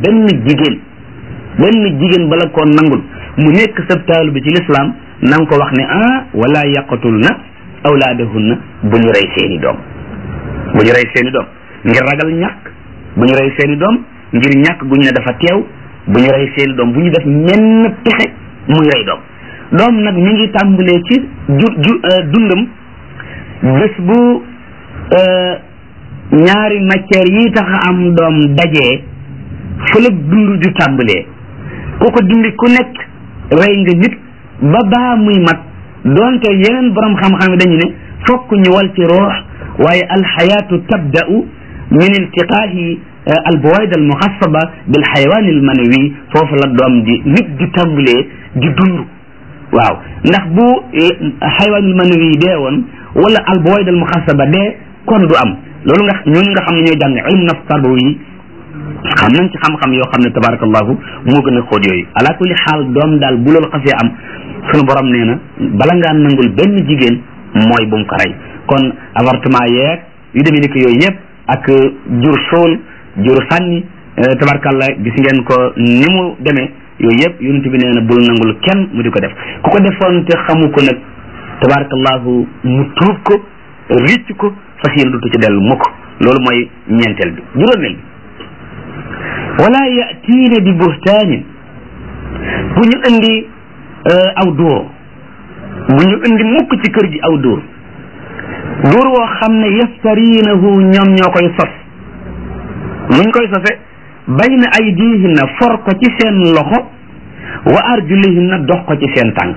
benn jigéen benn jigéen bala koo nangul mu nekk sa taalu bi ci lislaam na nga ko wax ne ah wala yaqatul na awlaadahunna bu ñu rey seeni doom bu ñu rey seeni doom ngir ragal ñàkk bu ñu rey seeni doom ngir ñàkk gu ñu ne dafa teew bu ñu rey seeni doom bu ñu def ñenn pexe muy rey doom doom nag mi ngi tàmbalee ci ju ju dundam bés bu ñaari matière yi tax a am doom dajee fële dund ju tàmbalee ku ko dindi ku nekk rey nga nit ba baa muy mat doonte yeneen borom xam-xam yi dañu ne fokk ñu wal ci roox waaye alxayaatu tabda'u min iltiqaahi albawaid almuxassaba bil xayawaan almanawi foofu la doom di nit di tàmbalee di dund waaw ndax bu xayawaan almanawi dee woon wala albawaid almuxassaba dee kon du am loolu nga ñun nga xam ne ñooy jàng ilmu nafs tarbawi yi xam nañ ci xam-xam yoo xam ne tabarakallahu moo gën a xóot yooyu ala kulli xaal doom daal bu loolu xasee am sunu borom nee na bala ngaa nangul benn jigéen mooy bu mu ko rey kon avortement yeeg yu demee ni ko yooyu yëpp ak jur sool jur sànni tabarakallah gis ngeen ko ni mu demee yooyu yëpp yonent bi nee na bul nangul kenn mu di ko def ku ko defoon te xamu ko nag tabarakallahu mu tuub ko ricc ko fas yéen dutu ci dellu mukk loolu mooy ñeenteel bi juróomeel bi wala yatiina bi buhtaanin bu ñu indi aw dóor bu ñu indi mukk ci kër gi aw dóor dóor woo xam ne yaftariinahu ñoom ñoo koy sos nuñ koy sose bayna aydihinna for ko ci seen loxo wa arjulihinna dox ko ci seen tànk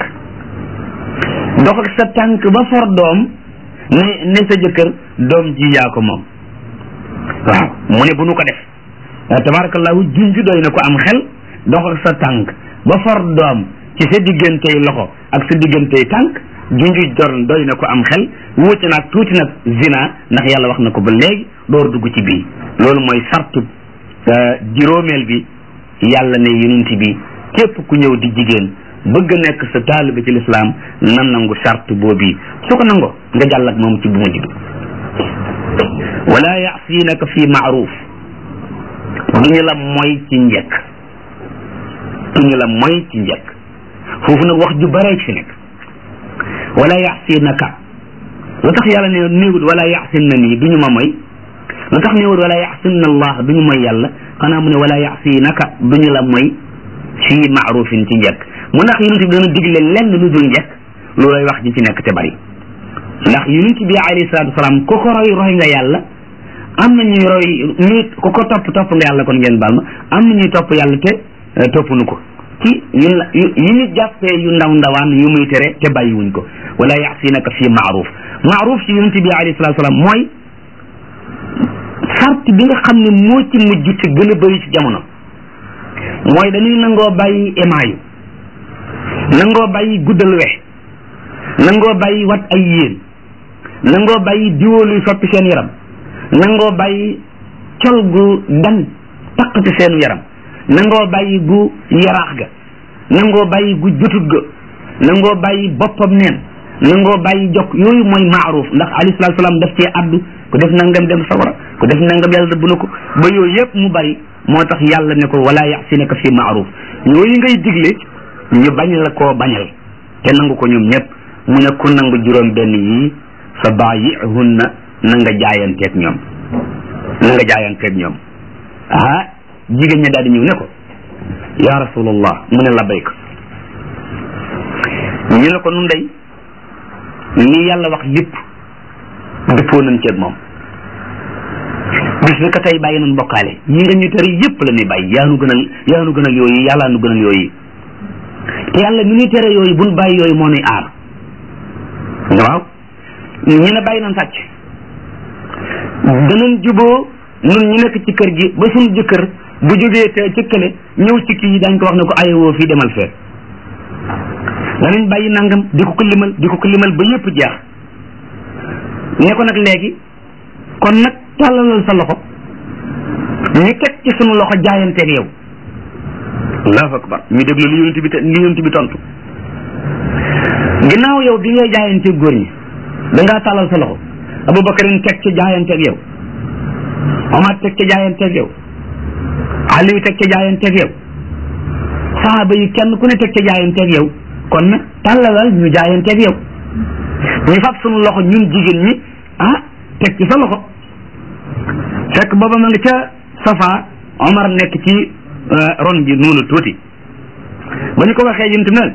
dox ak sa tànk ba for doom ne ne sa jëkkër doom ji yaa ko moom waaw mu ne bu nu ko def tabarakallahu junj doy na ko am xel dox ak sa tànk ba for doom ci sa diggantey loxo ak sa diggantey tànk junj dor doy na ko am xel wuute naag tuuti nag zina ndax yàlla wax na ko ba léegi door dugg ci bii loolu mooy sartu juróomeel bi yàlla ne yonent bi képp ku ñëw di jigéen bëgg nekk sa taalibe ci lislaam nan nangu sart boobi su ko nangoo nga jàll ak moom ci bu mujj bi wala yasinaka fi maaruf duñu la mooy ci njëkk duñu la mooy ci njëkk foofu nag wax ju bare fi nekk wala yasinaka lu tax yàlla ne néewut wala yasin na nii duñu ma mooy lu tax néewut wala yasin na allah duñu mooy yàlla xanaa mu ne wala yasinaka duñu la mooy fi maarufin ci njëkk mu ndax yonent bi dana digle lenn lu dul njëkk loolay wax ji ci nekk te bari ndax yonent bi alayhi salaatu wasalaam ku ko roy roy nga yàlla am na ñuy roy ñuy ku ko topp topp nga yàlla kon ngeen baal ma am na ñuy topp yàlla te topp nu ko ci yu yi ñu jàppee yu ndaw ndawaan yu muy tere te bàyyiwuñ ko wala yaxsinaka fi maaruf maaruf ci yonent bi alayhi salaatu wasalaam mooy sart bi nga xam ne moo ci mujj te gën a bëri ci jamono mooy dañuy nangoo bàyyi émaayu nangoo bàyyi guddal we nangoo bàyyi wat ay yéen nangoo bàyyi diwóoluy soppi seen yaram nangoo bàyyi col gu dan taq ci seenu yaram nangoo bàyyi gu yaraax ga nangoo bàyyi gu jutut ga nangoo bàyyi boppam neen nangoo bàyyi jokk yooyu mooy maaruf ndax alayhi salaatu salaam daf cee addu ku def nangam dem sawara ku def nangam yàlla rëbb na ko ba yooyu yëpp mu bari moo tax yàlla ne ko wala yaxsinaka fi maaruf yooyu ngay digle ñu bañ la koo bañal te nangu ko ñoom ñëpp mu ne ku nangu juróom benn yii fa baayihunna na nga jaayanteeg ñoom na nga jaayanteeg ñoom ah jigéen ña daal di ñëw ne ko ya rasulallah mu ne labbayka ñu ne ko nun day lii yàlla wax lépp dëppoo nañ ceeg moom bis bi ka tey bàyyi nañ bokkaale yi nga ñu tere yépp la ñuy bàyyi yaa nu gënal yaa nu gënal yooyu yàllaa nu gënal yooyu te yàlla mi ñuy tere yooyu buñ bàyyi yooyu moo nuy aar waaw ñu ne bàyyi nañ sàcc danañ juboo nun ñu nekk ci kër gi ba suñu jëkkër bu jógee te ci kële ñëw ci kii dañ ko wax ne ko ayewoo fii demal fee danañ bàyyi nangam di ko ko limal di ko ko limal ba yépp jeex ne ko nag léegi kon nag tàllalal sa loxo ñu teg ci sunu loxo jaayanteeg yow allahu akbar ñu déglu li yonent bi te li yonent bi tontu ginnaaw yow bi ngay jaayanteeg góor ñi da ngaa tàllal sa loxo abubakarin teg ci jaayanteeg yow omar teg ci jaayanteeg yow Aliou teg ca jaayanteeg yow saxaaba yi kenn ku ne teg ca jaayanteeg yow kon nag tàllalal ñu jaayanteeg yow ñu fab sunu loxo ñun jigéen ñi ah teg ci sa loxo fekk booba ma nga ca safa Omar nekk ci ron bi noonu tuuti ba ñu ko waxee yuntu nag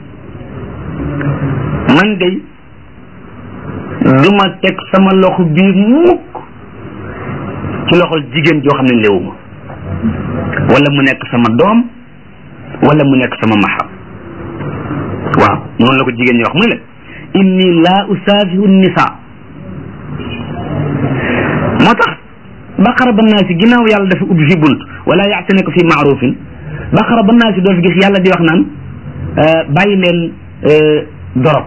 man de du ma teg sama loxo bii mukk ci loxol jigéen joo xam ne léewuma wala mu nekk sama doom wala mu nekk sama maxram waaw noonu la ko jigéen ñi wax mu ne la inni laa usaafihu nisa moo tax baqara ba naa si ginnaaw yàlla dafa ubbi fi bunt wala yaatinaka fi maarufin baqara ba naa si doo fi gis yàlla di wax naan bàyyi leen dorog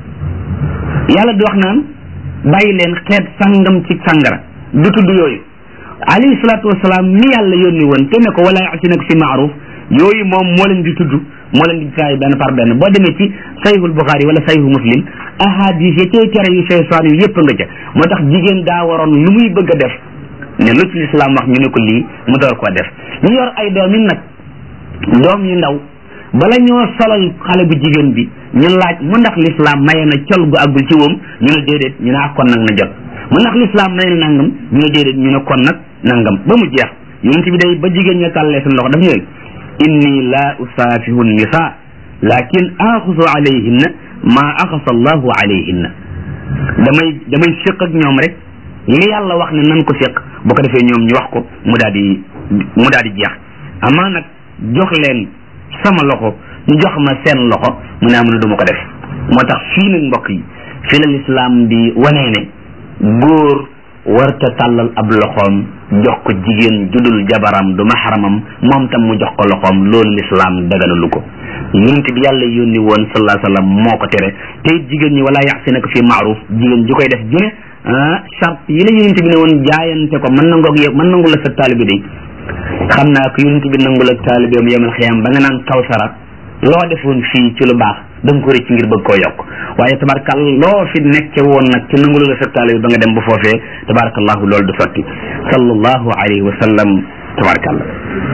yàlla di wax naan bàyyi leen xeet sangam ci sangara du tudd yooyu alayhi salaatu wasalaam mi yàlla yónni woon te ne ko wala yaatinaka fi maaruf yooyu moom moo leen di tudd moo leen di taay benn par benn boo demee ci sayhul buxaari wala sayhu muslim ahadis ya cay tere yu seytaan yu yëpp nga ca moo tax jigéen daa waroon lu muy bëgg a def ne lu ci lislaam wax ñu ne ko lii mu door koo def ñu yor ay doom yi nag doom yu ndaw bala ñoo solal xale bu jigéen bi ñu laaj mu ndax lislaam maye na col gu àggul ci woom ñu ne déedéet ñu ne ak kon nag na jot mu ndax lislaam maye na nangam ñu ne déedéet ñu ne kon nag nangam ba mu jeex yonent bi day ba jigéen ña tàllee seen loxo daf ñu inni la usaafihu nisa lakin axusu alayhinna maa axasa allahu alayhinna damay damay séq ak ñoom rek li yàlla wax ne nan ko séq bu ko defee ñoom ñu wax ko mu daal di mu daal di jeex amaa nag jox leen sama loxo ñu jox ma seen loxo mu ne am na du ma ko def moo tax fii nag mbokk yi fii la lislaam di wanee ne góor warta tàllal ab loxoom jox ko jigéen judul jabaram du maxaramam moom tam mu jox ko loxoom loolu lislaam daganalu ko yonent bi yàlla yónni woon sallallahu alayhi wa sallam moo ko tere te it jigéen ñi wala yaxsinaka fi maaruf jigéen ju koy def june ah charte yi la yonent bi ne woon jaayante ko mën nangoog yow mën nangu la sa taalibi day xam naa ko yonent bi nangul ak taalibeem yemal xiyam ba nga naan kawsara loo defoon fii ci lu baax da nga ko rëcc ngir bëgg koo yokk waaye tabarakal loo fi nekke woon nag ci nangulu la sa taalibi ba nga dem ba foofee tabarakallahu loolu du sotti sallallahu alayhi wa sallam tabarakallah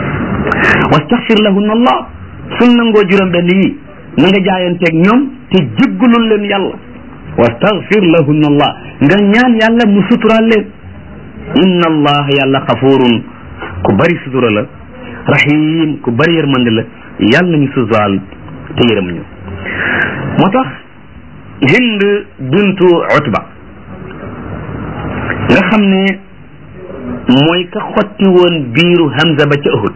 wastaxfir lahunna allah sun nangoo juróom benn yi na nga jaayanteeg ñoom te jéggalul leen yàlla wastaxfir lahunna allah nga ñaan yàlla mu suturaal leen inna allah yàlla xafurun ku bari sutura la rahim ku bari yërmande la yàlla nañu suturaal te yërëm ñu moo tax hind bintu utba nga xam ne mooy ka xotti woon biiru hamza ba ca uhud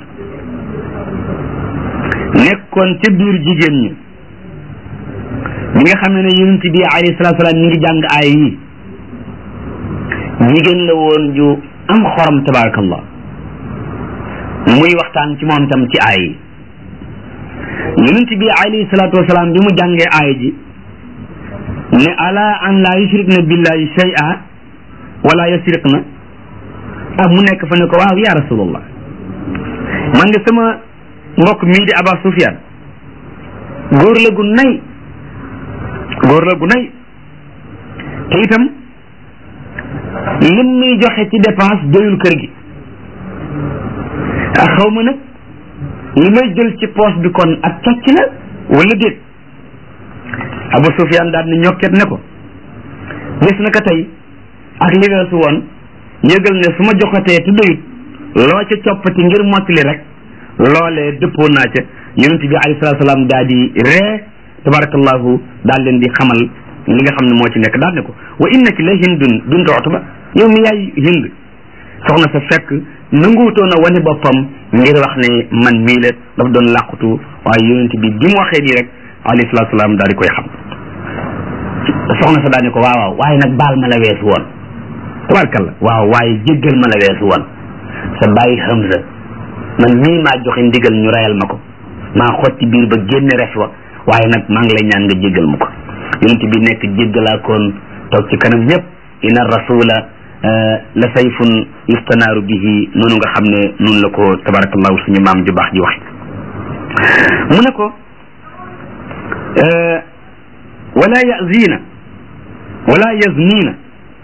nekkoon ca biir jigéen ñi bi nga xam ne ne yonent bi alayhi salaatu salaam ñu ngi jàng aay yi jigéen la woon ju am xorom tabarakallah muy waxtaan ci moom tam ci aay yi yonent bi alayhi salaatu wasalaam bi mu jàngee aay ji ne ala an la yushrikna billahi shay'a wala yasriqna ah mu nekk fa ne ko waaw ya rasulallah man de sama mbokk mii di Aba Sufyan góor la gu nay góor la gu nay te itam lim muy joxe ci dépense doyul kër gi ah xaw ma nag li may jël ci poche bi kon ak càcc la wala déet Abu Sufyan daal ni ñokket ne ko gis na ko tey ak li weesu woon yëgal ne su ma joxatee te doyut loo ca coppati ngir mottali rek loolee dëppoo naa ca yonent bi alayhi salaatu salaam daal di ree tabarakallahu daal leen di xamal li nga xam ne moo ci nekk daal ne ko wa innaki la hindun bintu utba yow mi yaay hind soxna sa fekk nanguwutoon a wane boppam ngir wax ne man mii la dafa doon làqutu waaye yonent bi bi mu waxee nii rek alayhi salaatu salaam daal di koy xam soxna sa daal ne ko waaw waaw waaye nag baal ma la weesu woon tabarkalla waaw waaye jéggal ma la weesu woon sa bàyyi Hamza man mii maa joxe ndigal ñu reyal ma ko maa xotti biir ba génne res wa waaye nag maa ngi lay ñaan nga jéggal ma ko yonent bi nekk jéggalaakoon toog ci kanam ñëpp inna rasula la sayfun yustanaaru bihi noonu nga xam ne noonu la ko tabarakallahu suñu maam ju baax ji waxe mu ne ko wala yazina wala yaznina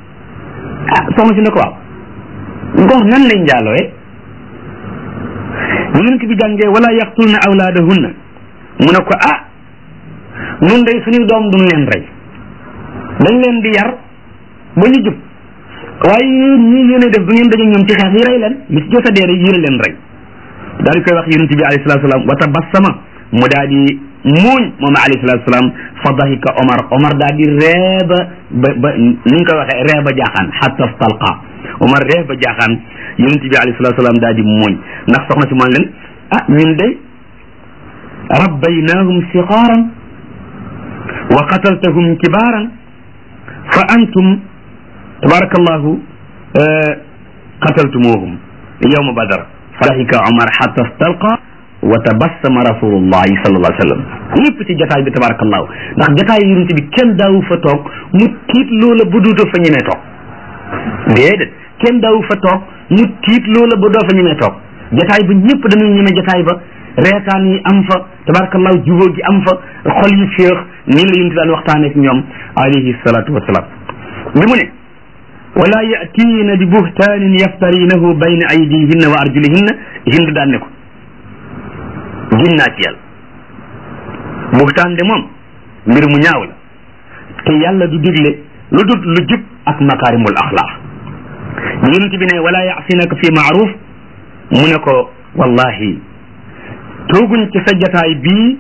ah soxna si ne ko waaw góor nan lay njaalooye bu yonent bi jàngee wala yaqtulna awlaadahunna mu ne ko ah nun day suñu doom duñ leen rey dañ leen di yar ba ñu jub waaye yéen ñii yéen a def bu ngeen daje ñoom ci xeex yi rey leen li ci jot a dee rek yéen a leen rey daal di koy wax yonent bi alayhi salaatu salaam wa tabassama mu daal di muuñ moom alayhi salaatu salaam fa dahika Omar Omar daal di reeba ba ba ni ñu koy waxee reeba jaaxaan hatta stalqa Omar reeba jaaxaan yonent bi alayhi salaatu salaam daal di muuñ ndax soxna si moom leen ah ñun de rabbaynaahum siqaaran wa qataltahum kibaaran fa antum tabarakallahu qataltumuhum yawma badar fa dahika Omar hatta stalqa wa tabassama rasulullahi sallallahu alayhi wa sallam ñëpp ci jataay bi tabarakallahu ndax jataay yonent bi kenn daawu fa toog mu tiit loola ba duutoo fa ñemee toog déedéet kenn daawu fa toog mu tiit loola ba doo fa ñemee toog jataay ba ñëpp dañuy ñeme jataay ba reetaan yi am fa tabarakallahu jubóo gi am fa xol yi féex nii la yonent daan waxtaanee ak ñoom alayhi salatu wasalaam bi mu ne wala yatiina bi buhtaanin yaftarinahu bayna aydihinna wa arjulihinna hind daan ne ko gin naa ci yàlla buxtaan de moom mbir mu ñaaw la te yàlla du digle lu dul lu jub ak makaarimul axlaaq yonent bi ne wala yaasinaka fi maaruf mu ne ko wallahi tooguñ ci sa jataay bii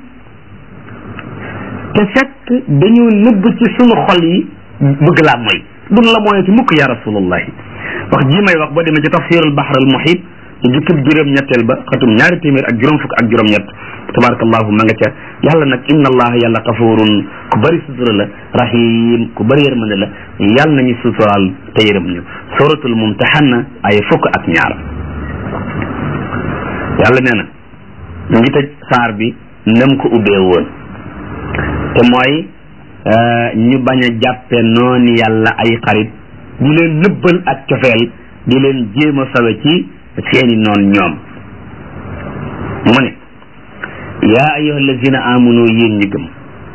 te fekk dañu nëbb ci sunu xol yi bëgg laa mooy dun la mooyati mukk ya rasulullahi wax ji may wax boo demee ci tafsirul bahr al muhit ci jukkib juróom ñetteel ba xatum ñaari téeméer ak juróom fukk ak juróom ñett tabarakallahu ma nga ca yàlla nag inna allaha yàlla xafurun ku bëri sutura la rahim ku bëri yërmande la yàlla nañu suturaal te yërëm ñu suratul mumtahanna ay fukk ak ñaar yàlla nee na ñu ngi tëj saar bi nam ko ubbee woon te mooy ñu bañ a jàppe noonu yàlla ay xarit di leen nëbbal ak cofeel di leen jéem a sawe ci seeni noon ñoom mu ne yaa ayyuha allazina amanu yéen ñi gëm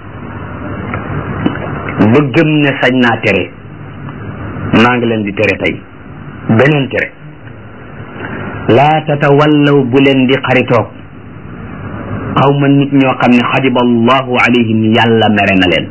ba gëm ne sañ naa tere maa ngi leen di tere tey beneen tere laa tatawallaw bu leen di xaritoog xawma nit ñoo xam ne xadiba allahu alayhim yàlla mere na leen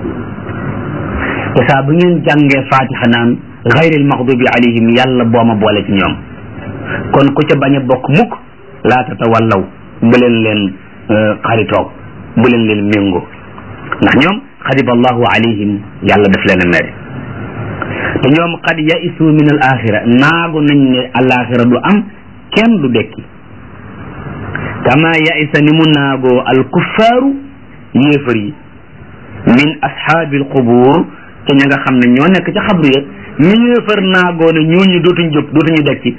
te saa bu ngeen jàngee fatiha naan gayril maxdubi alayhim yàlla booma boole ci ñoom kon ku ca bañ a bokk mukk laa tatawallaw bu leen leen xaritoog bu leen leen méngoo ndax ñoom xadiba allahu alayhim yàlla daf leen a mere te ñoom qad yaisu min al axira naagu nañ ne al axira du am kenn du dekki kama yaisa ni mu naagoo al kuffaaru yéefar yi min ashaabi al qubuur te ña nga xam ne ñoo nekk ca xabru ya ñu yéefar naagoo ne ñooñu dootuñ jóg dootuñu dekki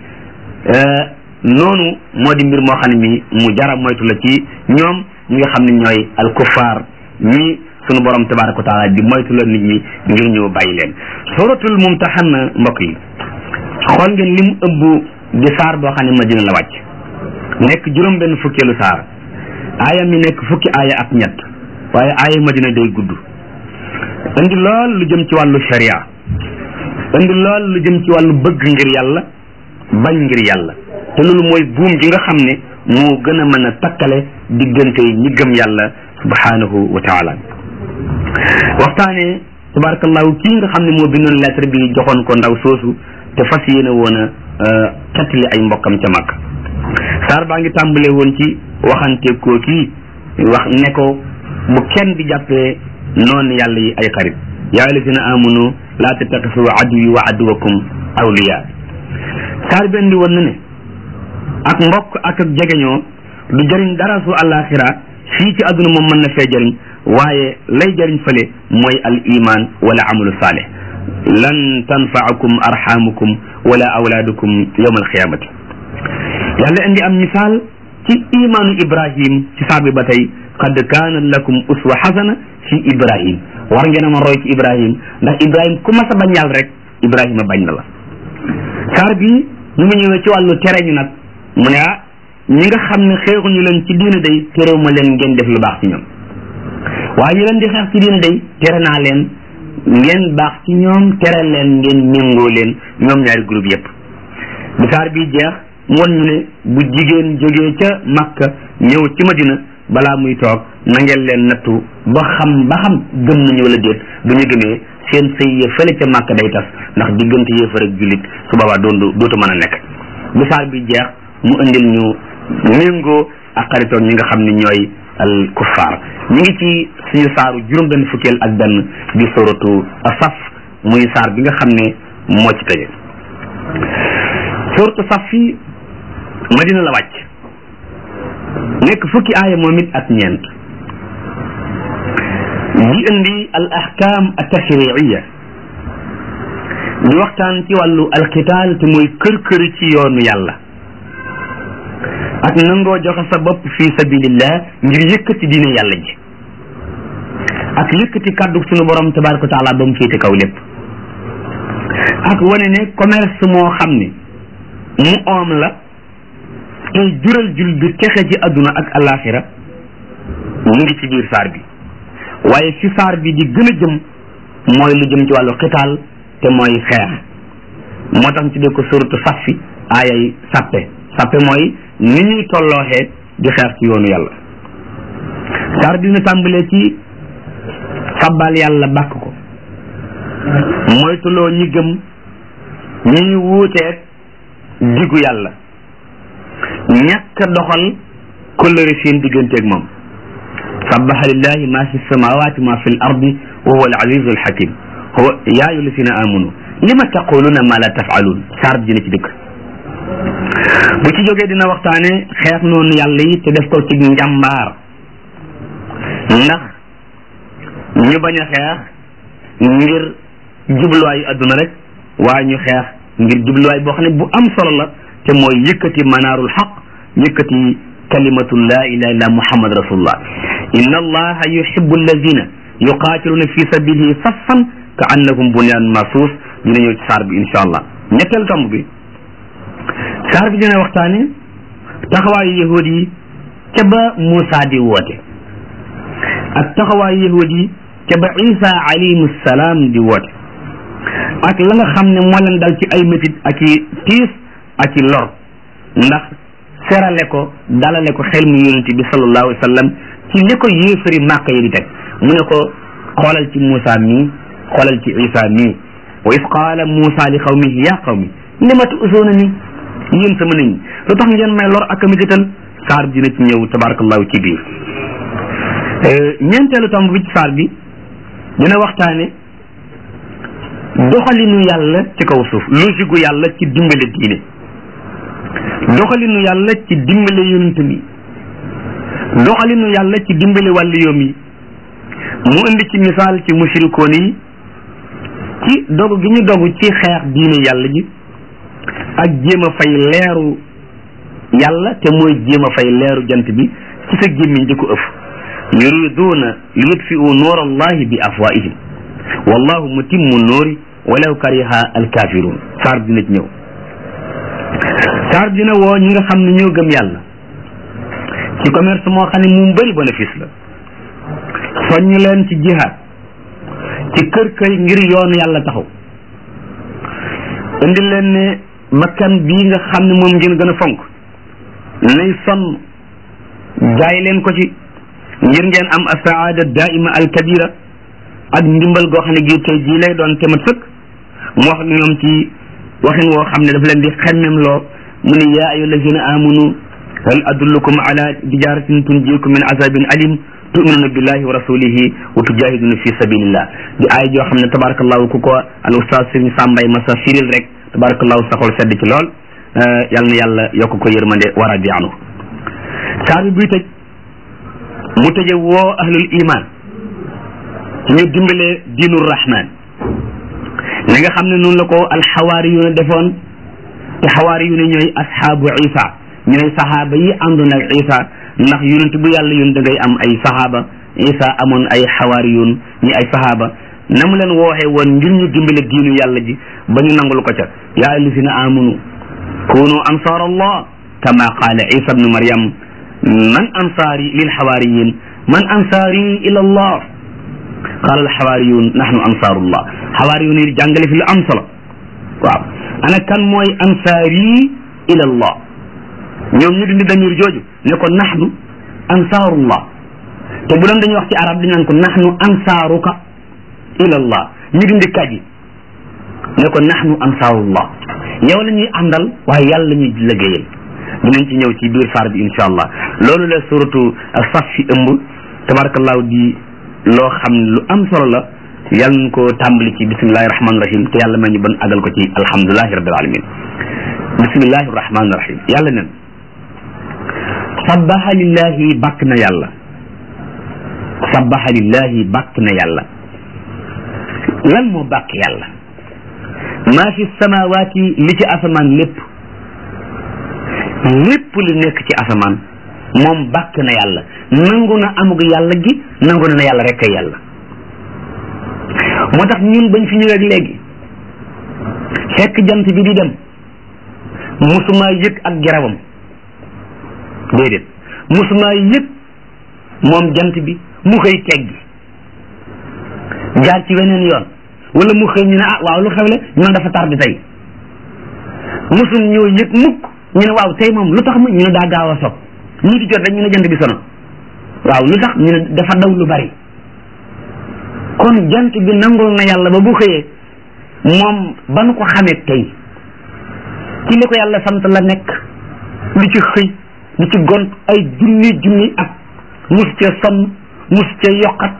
noonu moo di mbir moo xam ne mi mu jara moytu la ci ñoom ñi nga xam ne ñooy al kuffaar ñi sunu borom tabaraka wa taala di moytu la nit ñi ngir ñu bàyyi leen suratul mumtahanna mbokk yi xool ngeen lim ëmb di saar boo xam ne madina la wàcc nekk juróom benn fukkeelu saar aaya mi nekk fukki aaya ak ñett waaye aaya madina day gudd indi lool lu jëm ci wàllu sharia indi lool lu jëm ci wàllu bëgg ngir yàlla bañ ngir yàlla te loolu mooy buum gi nga xam ne moo gën a mën a takkale diggante ñi gëm yàlla subhanahu wa taala waxtaane tabarakallahu kii nga xam ne moo bindoon lettre bi joxoon ko ndaw soosu te fas yéene woon a xettali ay mbokkam ca mag saar baa ngi tàmbale woon ci waxante koo kii wax ne ko bu kenn di jàppee noonu yàlla yi ay xarit yaa alladina amanu laa tattaxisu aduwi wa aduwakum awliya saar bi indi woon na ne ak mbokk ak ak jegeñoo du jëriñ dara su àllaaxira fii ci àdduna moom mën na fee jëriñ waaye lay jëriñ fële mooy al iman wala amalu saalih lan tanfaakum arxamukum wala awlaadukum yawma alqiyamati yàlla indi am misaal ci imaanu ibrahim ci saar bi ba tey qad kaana lakum uswa xasana fi ibrahim war ngeen a ma roy ci ibrahim ndax ibrahim ku mas a bañ yàlla rek ibrahima bañ na la saar bi ñu mu ñëwee ci wàllu tere ñu nag mu ne ah ñi nga xam ne xeexuñu leen ci diina day terew ma leen ngeen def lu baax ci ñoom waaye ñu leen di xeex ci diina day tere naa leen ngeen baax ci ñoom tere leen ngeen méngoo leen ñoom ñaari groupe yépp bi saar bi jeex mu won ñu ne bu jigéen jógee ca Makka ñëw ci Madina balaa muy toog na ngeen leen nattu ba xam ba xam gëm nañu wala déet bu ñu gëmee seen sëy ya fële ca Makka day tas ndax diggante yéefar ak jullit su boobaa doon dootu mën a nekk bu saar bi jeex mu indil ñu méngoo ak xaritoon ñi nga xam ne ñooy al kuffaar ñu ngi ci suñu saaru juróom benn fukkeel ak benn di suratu asaf muy saar bi nga xam ne moo ci tëje suratu saf fi madina la wàcc nekk fukki aaya moom it ak ñeent di indi al ahkam al tashriiya di waxtaan ci wàllu alqitaal te mooy kër kër ci yoonu yàlla ak nangoo joxe sa bopp fi sabilillah ngir yëkkati diine yàlla ji ak yëkkati kàddu sunu borom tabaraka wa taala ba mu féete kaw lépp ak wane ne commerce moo xam ne mu oom la tey jural jul bi texe ci adduna ak alaxira mu ngi ci biir saar bi waaye fi saar bi di gën a jëm mooy lu jëm ci wàllu xitaal te mooy xeex moo tax ñu tuddee ko suratu saffi aayay sappe sappe mooy ni ñuy tollooxee di xeex ci yoonu yàlla saar bi dina tàmbalee ci sabbal yàlla bàkk ko moytuloo ñi gëm ñi ñu wuuteeg diggu yàlla ñàkk doxal kóllëre seen digganteeg moom sabbaha lillahi ma fi samawati ma fi l ardi wa huwa al azizu al hakim huwa yaa ayyuha alladina amanu lima taquluna ma la tafalun saar bi dina ci dëkk bu ci jógee dina waxtaane xeex noonu yàlla yi te def ko ci njàmbaar ndax ñu bañ a xeex ngir jubluwaayu adduna rek waaye ñu xeex ngir jubluwaay boo xam ne bu am solo la te mooy yëkkati manaarul xaq yëkkati kalimatu la ilaha illa muhammad rasulullah inna allaha yuhibbu alladina yuqatiluna fi sabilihi saffan ka annahum bunyan marsus dina ñëw ci saar bi insha allah ñetteel tomb bi saar bi dina waxtaane taxawaayu yahud yi ca ba Muusa di woote ak taxawaayu yahud yi ca ba Isa alayhi salaam di woote ak la nga xam ne moo leen dal ci ay métit ak i tiis ak i lor ndax serale ko dalale ko xel mu yonent bi sallallahu alayhi wa sallam ci li ko yéefari màkk yi di teg mu ne ko xoolal ci Muusa mii xoolal ci Isa mii wa is qaala Muusa li qawmihi ya qawmi lima tu'zuuna ni yéen sama nit ñi lu tax ngeen may lor ak a métital saar bi dina ci ñëw tabarakallahu ci biir ñeenteelu tomb bi ci saar bi dina waxtaane doxalinu yàlla ci kaw suuf logique gu yàlla ci dimbale diine doxalinu yàlla ci dimbale yonent mi doxalinu yàlla ci dimbale wàllu yoom yi mu indi ci misaal ci mushrikoon yi ci dogu gi ñu dogu ci xeex diine yàlla ji ak jéem a fay leeru yàlla te mooy jéem a fay leeru jant bi ci sa gémmiñ di ko ëf yuriduuna li yutfiu nuur allahi bi afwaihim wallahu mutimmu nuuri walaw kariha alkafirun saar dina ci ñëw saar dina woo ñi nga xam ne ñoo gëm yàlla ci commerce moo xam ne mu bëri bénéfice la soññ leen ci jihaad ci kër kër ngir yoonu yàlla taxaw indi leen ne bakkan bii nga xam ne moom ngeen gën a fonk nay sonn jaay leen ko ci ngir ngeen am asaada daaima alkabira ak ndimbal goo xam ne gi tey jii lay doon temat sëkk mu wax ak ñoom ci waxin woo xam ne daf leen di xemmem loo mu ne yaa ayu allazina amanu hal adullukum ala tijaratin tunjikum min azabin alim tuminuna billahi wa rasulihi wa tujahiduna fi sabilillah di ay joo xam ne tabarakallahu ku ko al ustaz sëriñ sàmbay masa firil rek tabarakallahu saxol sedd ci lool yal na yàlla yokk ko yërmande war a di anu saar bi buy tëj mu tëje woo ahlul iman ci ñu dimbalee diinu rahman li nga xam ne noonu la ko alxawaari yu ne defoon te xawaari yu ne ñooy ashaabu isa ñooy saxaaba yi àndoon ak isa ndax yonent bu yàlla yoon da ngay am ay saxaaba isa amoon ay xawaari yoon ñi ay saxaaba na mu leen wooxee woon ngir ñu dimbale diinu yàlla ji ba ñu nangul ko ca yaa alladina amanu kunu ansar allah kama qaala isa bnu maryam man ansaari lil xawaariyin man ansaari ila allah qaala alxawaariyun nahnu ansaarullah xawaariyun yi jàngale fi lu am solo waaw ana kan mooy ansaari ila allah ñoom ñu dindi damir jooju ne ko nahnu ansaarullah te bu doon dañuy wax ci arab dañ naan ko nahnu ansaaruka ilallah ñu dindi kaji ne ko nahnu ansaarullah yow la ñuy àndal waaye yàlla la ñuy liggéeyal dinañ ci ñëw ci biir saar bi insha allah loolu la suratu saf fi ëmb tabarakallahu di loo xam ne lu am solo la yàlla nañ ko tàmbali ci bismillahi rahmaani rahim te yàlla may ñu ban agal ko ci alhamdulilahi rabbil alamin bismillahi rahmaani rahim yàlla nen sabbaha lillahi bàkk na yàlla sabbaha lillahi bàkk na yàlla lan moo bàkk yàlla maa fi samawaati li ci asamaan lépp lépp li nekk ci asamaan moom bàkk na yàlla nangu na amug yàlla gi nangu na yàlla rek ay yàlla moo tax ñun bañ fi ñëwee léegi fekk jant bi di dem musuma yëg ak garabam déedéet musuma yëg moom jant bi mu xëy teggi jaar ci weneen yoon wala mu xëy ñu ne ah waaw lu xewle ñu ne dafa tardé tey musum ñoo yëg mukk ñu ne waaw tey moom lu tax mu ñu ne daa gaaw a sob ñii di jot rek ñu ne jant bi sono waaw lu tax ñu ne dafa daw lu bari kon jant bi nangul na yàlla ba bu xëyee moom ba nu ko xamee tey ci li ko yàlla sant la nekk di ci xëy di ci gont ay junni junni ak mus ca sonn mus ca yokkat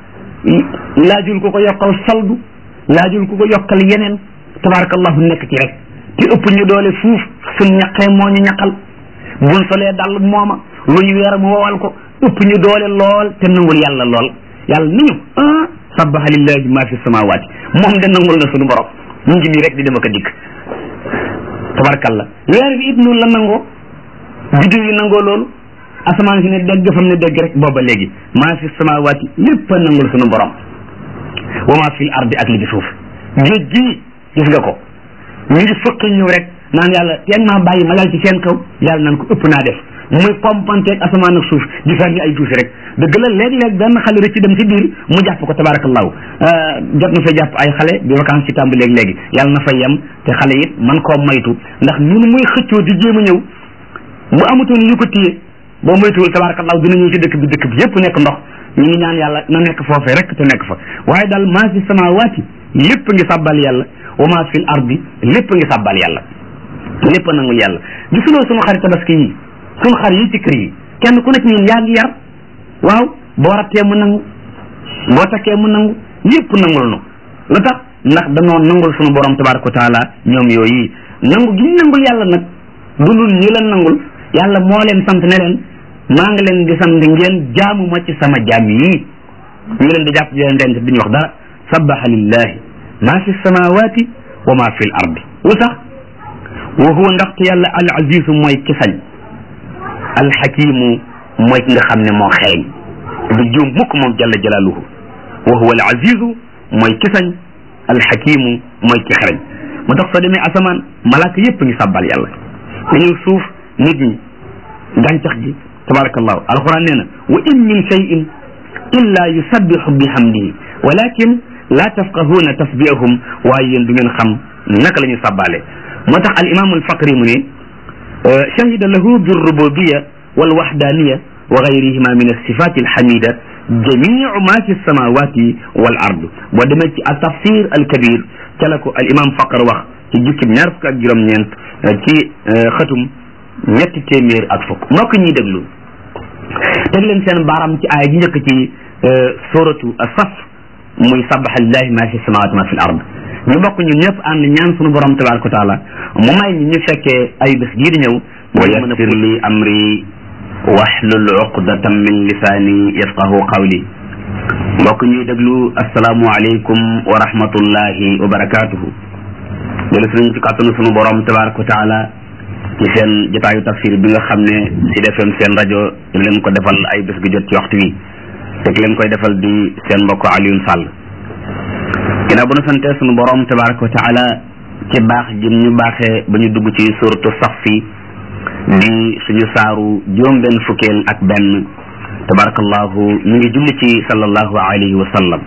laajul ko ko yokkal saldu laajul ko ko yokkal yeneen tabarakallahu nekk ci rek te ëpp ñu doole fuuf suñ ñaqee moo ñu ñaqal buñ solee dàll mooma lu ñu weer mu wowal ko ëpp ñu doole lool te nangul yàlla lool yàlla ni ñu ah sabbaha lillahi ma fi samawati moom de nangul na suñu borom mu ngi nii rek di dema ko dikk tabarakallah weer bi it noonu la nangoo biddiw yi nangoo loolu asamaan si ne dégg fam ne dégg rek booba léegi maa fi samawati lépp a nangul suñu borom wa ma fil ardi ak li ci suuf géej gii gis nga ko ñu ngi fëkk ñëw rek naan yàlla teen maa bàyyi ma dal ci seen kaw yàlla naan ko ëpp naa def muy pompanteeg asamaan ak suuf di sànni ay tuuti rek dëgg la léeg-léeg benn xale rek ci dem ci biir mu jàpp ko tabarakallahu jot na fa jàpp ay xale bi vacances ci tàmbali léegi léegi yàlla na fa yem te xale it man koo maytu ndax ñun muy xëccoo di jéem a ñëw bu amutoon ñu ko téye boo moytuwul tabarakallahu dina ñëw ci dëkk bi dëkk bi yépp nekk ndox ñu ngi ñaan yàlla na nekk foofee rek te nekk fa waaye daal maa fi samawaati lépp ngi sàbbal yàlla wa maa fil ardi lépp ngi sàbbal yàlla lépp nangul yàlla gisuloo sunu xarit tabaski yi sunu xar yi ci kër yi kenn ku nekk ñun yaa ngi yar waaw boo rattee mu nangu boo takkee mu nangu yépp nangul nu lu tax ndax danoo nangul sunu borom tabaraka wa taala ñoom yooyu nangu gi ñu nangul yàlla nag du lul ñi leen nangul yàlla moo leen sant ne leen maa ngi leen di sant ngeen jaamu ma ci sama jaam yi ñu leen di jàpp di leen denc duñu wax dara sabbaha lillahi ma fi samawati wa ma fi l ardi lu tax wa huwa ndaxte yàlla al azizu mooy ki sañ al xakimu mooy ki nga xam ne moo xereñ du juum mukk moom jalla jalaaluhu wa huwa al azizu mooy ki sañ al xakimu mooy ki xereñ moo tax soo demee asamaan malaaka yépp ngi sabbal yàlla dañuy suuf nit ñi gàncax gi tabarakallahu alquran nee na wa in min cheyin illa yusabbihu bihamdihi walakin la tafqahuna tasbihahum waaye yéen du ngeen xam naka la ñu sàbbaale moo tax al imam al faqri mu ne shahida lahu birrububiya walwahdaniya wa gayrihima min alsifat alhamida jamiu ma fi lsamawati wal ard boo demee ci al tafsir al kabir ca la ko al imam faqr wax ci jukkib ñaar fukk ak juróom-ñeent ci xëtum ñetti téeméer ak fukk mbokk ñuy déglu teg leen seen baaram ci aaya ji njëkk ci suratu saf muy sabaxa lillahi ma fi samawati ma fi l ard ñu bokk ñun ñëpp ànd ñaan sunu borom tabaraka wa taala mu may ñu ñu fekkee ay bés gii di ñëw wa yassir li amri wahlul uqdatan min lisaani yafqahu qawli mbokk ñuy déglu asalaamu aleykum wa rahmatullahi wa barakatuhu delu sunañ ci kàttanu sunu borom tabaraka wa taala ci seen jotaayu tafsir bi nga xam ne Sud FM seen rajo di leen ko defal ay bés gu jot ci waxtu wi te ki leen koy defal di seen mbokk Alioune Sall ginnaaw bu nu santee sunu borom tabaraka wa taala ci baax jëm ñu baaxee ba ñu dugg ci suratu Saffi di suñu saaru juróom benn fukkeel ak benn tabarakallahu ñu ngi julli ci sallallahu alayhi wa sallam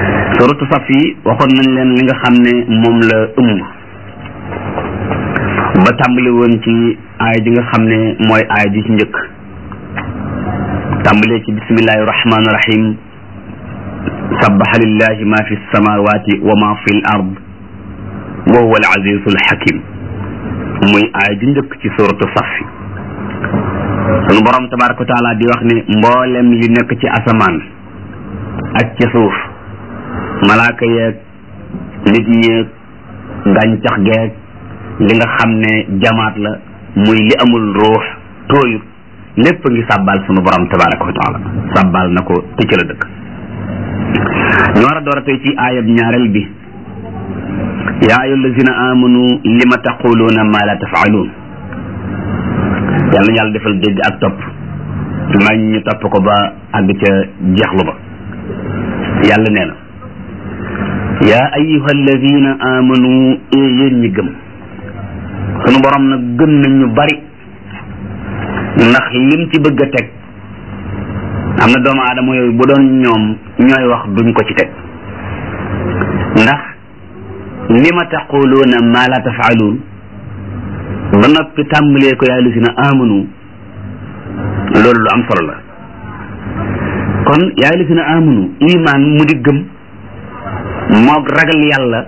suratu Saffi waxoon nañ leen li nga xam ne moom la ëmb ba tàmbali woon ci aaya ji nga xam ne mooy aaya ji ci njëkk tàmbalee ci bismillahi rahmaani rahim sabbaha lillahi ma fi samawati wa ma fi l ard wa huwa al azizu al hakim muy aaya ji njëkk ci suratu safi sunu borom tabaraka wa taala di wax ne mboolem li nekk ci asamaan ak ci suuf malaaka yeeg nit ñeeg gàncax geeg li nga xam ne jamaat la muy li amul ruux tooyut lépp ngi sàbbaal sunu borom tabaraka wa taala sàbbaal na ko te ci la dëkk ñu war a door a tey ci aayab ñaareel bi yaa ayu allazina amanu lima taquluuna ma la tafaaluun yàlla na yàlla defal dégg ak topp may ñu topp ko ba àgg ca jeexlu ba yàlla nee na yaa ayuha alladina amanu ee yéen ñi gëm sunu borom nag gëm nañ ñu bari ndax lim ci bëgg a teg am na doomu aadama yooyu bu doon ñoom ñooy wax duñ ko ci teg ndax lima taquluuna ma la tafaaluun ba noppi tàmbalee ko yaa alladina amanu loolu lu am solo la kon yaa alladina amanu iman mu di gëm moog ragal yàlla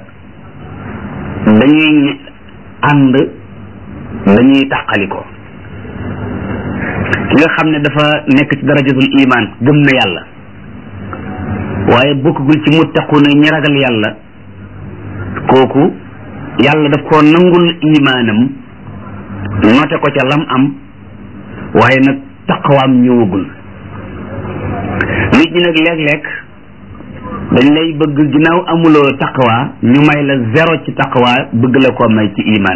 dañuy ànd dañuy tàqaliko ki nga xam ne dafa nekk ci darajatul iman gëm na yàlla waaye bokkagul ci muttaquna ñi ragal yàlla kooku yàlla daf koo nangul imaanam note ko ca lam am waaye nag taqawaam ñëwagul nit ñi nag léeg-léeg dañ lay bëgg ginnaaw amuloo taqwa ñu may la zéro ci taqwa bëgg la koo may ci iman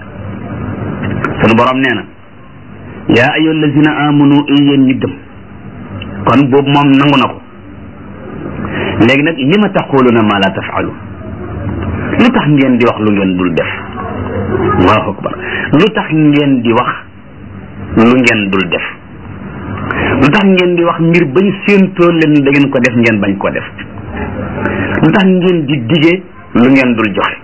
sunu borom nee na yaa ayyuha allazina amanu i yéen ñi gëm kon boobu moom nangu na ko léegi nag li ma taquluna ma la tafalu lu tax ngeen di wax lu ngeen dul def allahu akbar lu tax ngeen di wax lu ngeen dul def lu tax ngeen di wax mbir bañ séentoo leen da ngeen ko def ngeen bañ ko def lu tax ngeen di dige lu ngeen dul joxe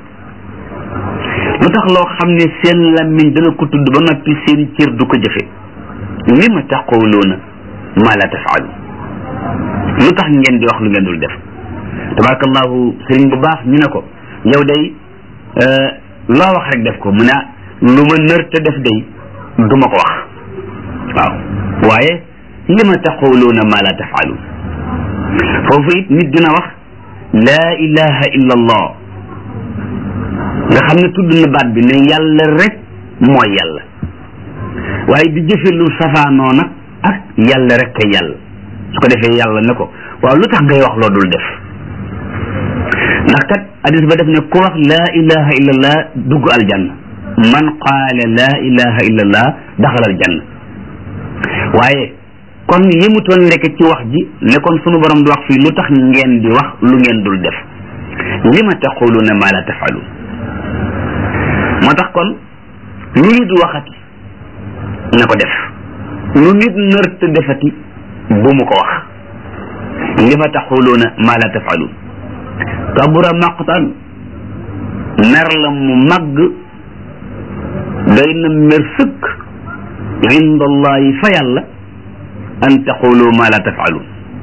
lu tax loo xam ne seen làmmiñ dana ko tudd ba noppi seen cër du ko jëfe li ma taquluuna ma la tafaalu lu tax ngeen di wax lu ngeen dul def tabarakallahu sëriñ bu baax ñu ne ko yow day loo wax rek def ko mu ne lu ma nër te def day du ma ko wax waaw waaye li ma taquluuna ma la tafaalu foofu it nit dina wax laa ilaha illa allah nga xam ne tudd na baat bi ne yàlla rek mooy yàlla waaye di jëfe lu safaanoo nag ak yàlla rek kay yàlla su ko defee yàlla ne ko waaw lu tax ngay wax loo dul def ndax kat hadis ba def ne ku wax laa ilaha illallah dugg aljanna man qaala laa ilaha illallah daxal aljanna waaye kon yëmutoon lekk ci wax ji ne kon sunu borom di wax fii lu tax ngeen di wax lu ngeen dul def li ma taquluna ma la tafalu moo tax kon lu nit waxati na ko def lu nit nërte defati bu mu ko wax li ma taquluna ma la tafalu kabura maqtan mer la mu màgg doy na mer sëkk inda allahi fa yàlla an taqulu ma la tafalu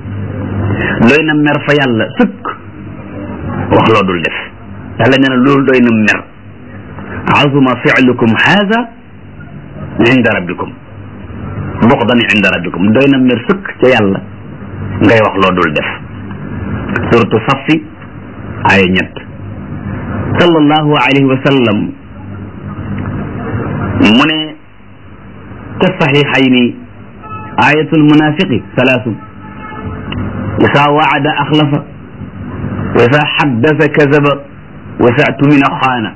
doy na mer fa yàlla sëkk wax loo dul def yàlla nee na loolu doy na mer azuma fi'lukum haada inda rabbikum buxdan inda rabbikum doy na mer sëkk ca yàlla ngay wax loo dul def suratu safi ay ñett sallallahu alayhi wa sallam mu ne ca saxiixayni ayatul munafiqi salaasun isa waada axlafa wa isa xaddasa kazaba wa isa tumina xaana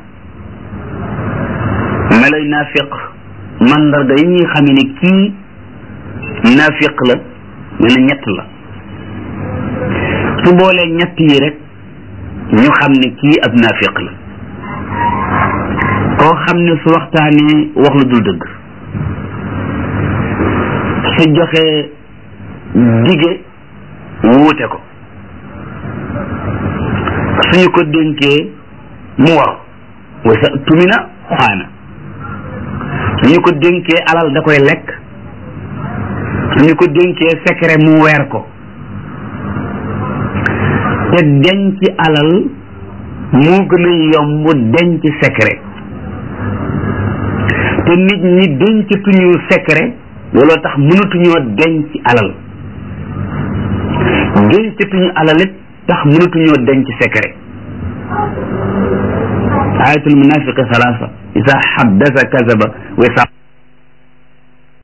meloy naafiq mandarga yi ñuy xam ne kii naafiq la nee na ñett la su boolee ñett yi rek ñu xam ne kii ab naafiq la koo xam ne su waxtaanee wax lu dul dëgg su joxee dige wuute ko suñu ko dénkee mu war wa sa tumina xaana su ñu ko dénkee alal da koy lekk su ñu ko dénkee secret mu weer ko te denc alal moo gën a yomb denc secret te nit ñi dencatuñu secret looloo tax mënatuñoo denc alal dencatuñu alal it tax mënatuñoo denc secret ayatul munafiqi salaasa isa haddasa kazaba wa isa